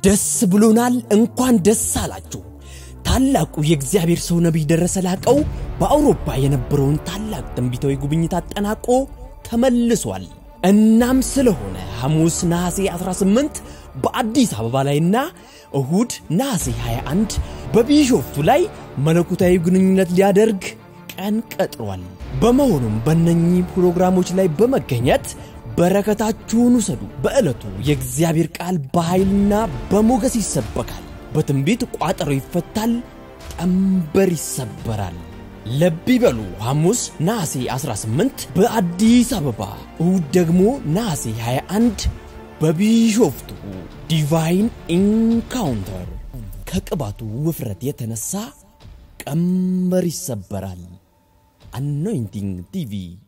ደስ ብሎናል። እንኳን ደስ አላችሁ። ታላቁ የእግዚአብሔር ሰው ነቢይ ደረሰ ላቀው በአውሮፓ የነበረውን ታላቅ ትንቢታዊ ጉብኝት አጠናቆ ተመልሷል። እናም ስለሆነ ሐሙስ ነሐሴ 18 በአዲስ አበባ ላይና እሁድ ነሐሴ 21 በቢሾፍቱ ላይ መለኮታዊ ግንኙነት ሊያደርግ ቀን ቀጥሯል። በመሆኑም በእነኚህ ፕሮግራሞች ላይ በመገኘት በረከታችሁን ውሰዱ። በዕለቱ የእግዚአብሔር ቃል በኃይልና በሞገስ ይሰበካል። በትንቢት ቋጠሮ ይፈታል፣ ቀንበር ይሰበራል። ለብ ይበሉ። ሐሙስ ነሐሴ 18 በአዲስ አበባ፣ እሁድ ደግሞ ነሐሴ 21 በቢሾፍቱ ዲቫይን ኢንካውንተር። ከቅባቱ ውፍረት የተነሳ ቀንበር ይሰበራል። አኖይንቲንግ ቲቪ